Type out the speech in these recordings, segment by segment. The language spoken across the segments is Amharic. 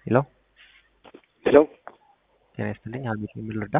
ሄሎ ሄሎ ጤና ይስጥልኝ። አልቤት የሚል ልርዳ?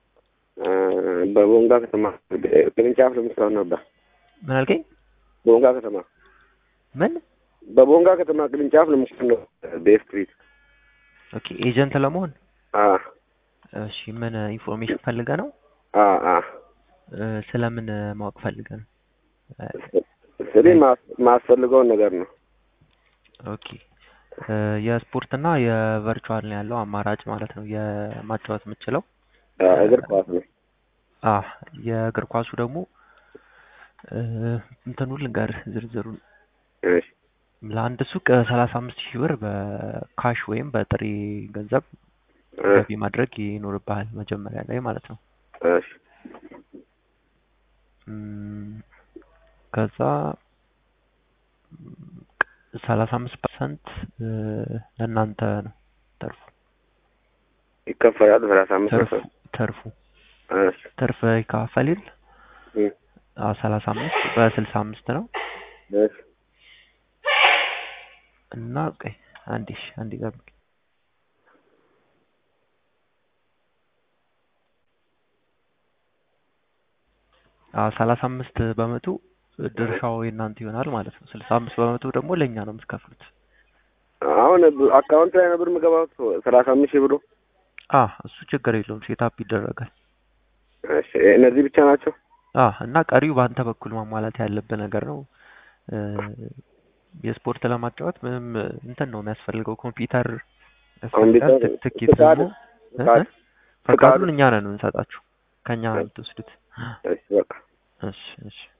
በቦንጋ ከተማ ቅርንጫፍ ለመስራት ነበር። ምን አልከኝ? ቦንጋ ከተማ ምን? በቦንጋ ከተማ ቅርንጫፍ ለመስራት ነው። በስትሪት ኦኬ ኤጀንት ለመሆን አ እሺ። ምን ኢንፎርሜሽን ፈልገ ነው? አ አ እ፣ ስለምን ማወቅ ፈልገ ነው? ስለ ማስፈልገውን ነገር ነው። ኦኬ እ፣ የስፖርትና የቨርቹዋል ነው ያለው አማራጭ ማለት ነው የማጫወት የምችለው አ፣ እግር ኳስ ነው። አ የእግር ኳሱ ደግሞ እ፣ እንትኑ ልንገርህ ዝርዝሩን እሺ ለአንድ ሱቅ ሰላሳ አምስት ሺህ ብር በካሽ ወይም በጥሬ ገንዘብ እ፣ ገቢ ማድረግ ይኖርብሃል መጀመሪያ ላይ ማለት ነው። እሺ እም፣ ከዛ ሰላሳ አምስት ፐርሰንት ለእናንተ ነው ተርፉ ይከፈላል። ሰላሳ አምስት ተርፉ ፐርሰንት ተርፉ እሺ ትርፍ ይካፈል እ፣ ሰላሳ አምስት በስልሳ አምስት ነው እሺ እና ቆይ አንዴ እሺ፣ አንዴ ጠብቅ። አዎ ሰላሳ አምስት በመቶ ድርሻው የእናንተ ይሆናል ማለት ነው። ስልሳ አምስት በመቶ ደግሞ ለእኛ ነው የምትከፍሉት። አሁን አካውንት ላይ ነበር የምገባው ሰላሳ አምስት ሺህ ብሩ። አ እሱ ችግር የለውም ሴታፕ ይደረጋል። እሺ እነዚህ ብቻ ናቸው። አ እና ቀሪው በአንተ በኩል ማሟላት ያለብህ ነገር ነው። እ፣ የስፖርት ለማጫወት ምንም እንትን ነው የሚያስፈልገው ኮምፒውተር ኮምፒውተር፣ ያስፈልጋል። ት- ትኬት ፍቃድ፣ ደግሞ እ? ፍቃድ፣ እ? ፈቃዱን እኛ ነን የምንሰጣችሁ ከኛ ነው የምትወስዱት። እሺ በቃ እሺ እሺ